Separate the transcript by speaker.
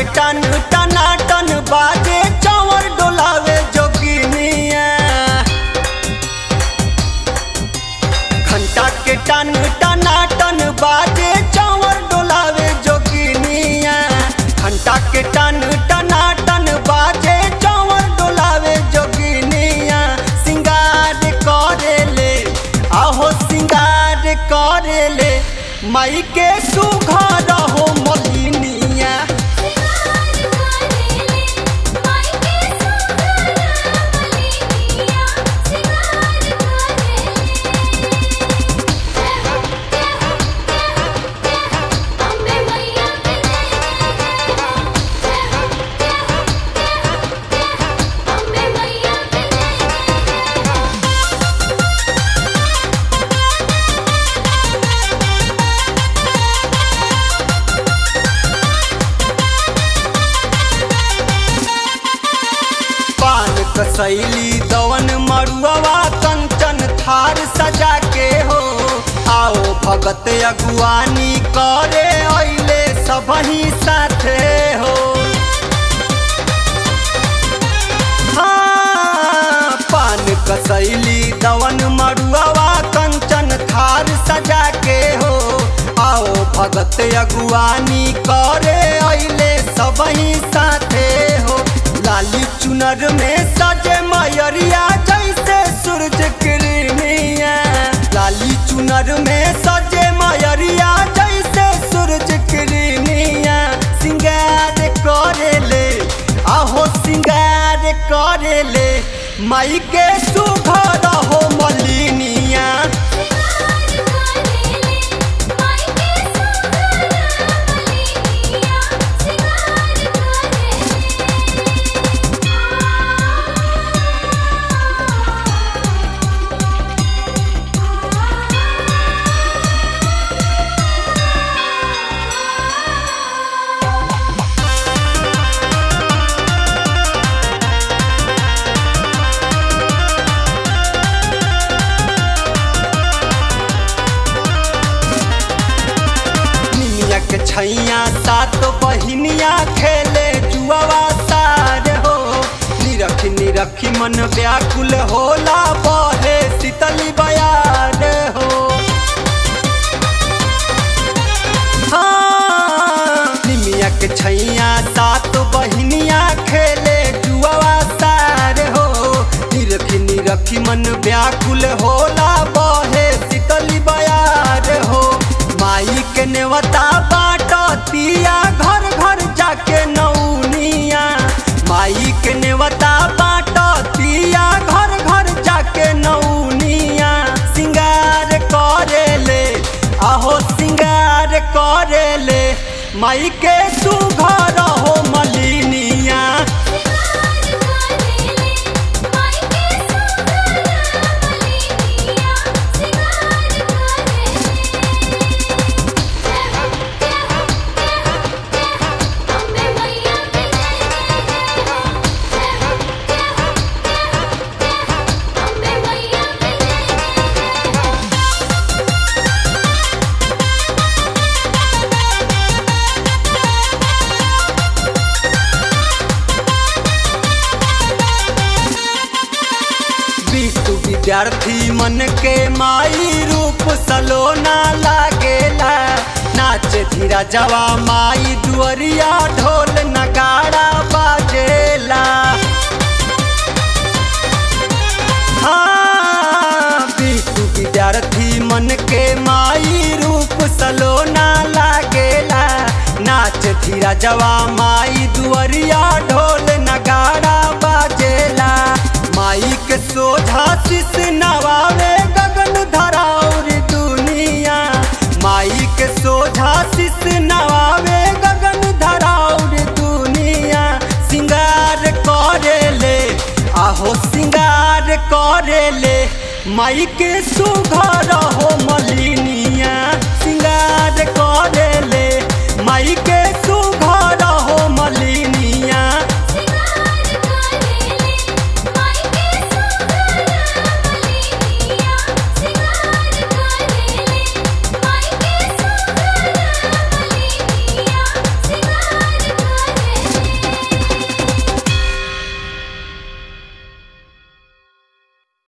Speaker 1: के टन टना टन बाजे चावर डोलावे जोगिनिया घंटा के टन टना टन बाजे चावर डोलावे जोगिनिया घंटा के टन टना टन बाजे चावर डोलावे जोगिनिया सिंगार करेले आहो सिंगार करेले माई के सुघर हो मलिनिया
Speaker 2: सिंगार करेले माई के सुघर मलिनिया सिंगार करेले जय हो जय हो जय हो जय हो अम्बे मैया के जय जय हो जय हो जय हो जय हो जय हो अम्बे मैया के जय जय हो
Speaker 1: पान कसैली दवन मरुआ कंचन थार सजा के हो आओ भगत अगुवानी करे अइले सबही साथे हो हाँ, पान कसैली दवन मरुआ कंचन थार सजा के हो आओ भगत अगुवानी करे अइले सबही साथे हो लाली चुनर में सजे मयरिया जैसे सूरज किरनिया लाली चुनर में सजे मयरिया जैसे सूरज किरनिया सिंगार करेले आहो सिंगार करेले माई के सुघर हो मलिनिया
Speaker 2: सिंगार करेले माई के सुघर मलिनिया सिंगार करेले
Speaker 1: निमिया के छैया सात बहिनिया खेले जुआवा सार हो निरखी निरखी मन व्याकुल होला बहे शीतली बयार हो हाँ, निमिया के छैया सात बहिनिया खेले जुआवा सार हो निरखी निरखी मन व्याकुल होला बहे शीतली बयार हो माई के नेवता बाटतिया घर घर जाके नौनिया माई के नेवता बाटतिया घर घर जाके नौनिया सिंगार करेले आहो सिंगार करेले माई के सुघर हो मलिनिया
Speaker 2: सिंगार करेले माई के सुघर मलिनिया सिंगार करेले जय हो जय हो जय हो जय हो अम्बे मैया के जय जय हो जय हो जय हो जय हो जय हो अम्बे मैया के जय जय हो
Speaker 1: बिटू विद्यार्थी मन के माई रूप सलोना लागेला नाचे धीरा जवा माई दुअरिया ढोल नगाड़ा बाजेला हाँ, बिटू विद्यार्थी मन के माई रूप सलोना लागेला नाच धीरा जवा माई दुअरिया ढोल नगाड़ा बाजेला माई के सोझा शिष नवावे गगन धराउर दुनिया माई के सोझा शिष नवावे गगन धराउर दुनिया सिंगार करेले आहो सिंगार करेले माई के सुघर हो मलिनिया सिंगार करेले माई के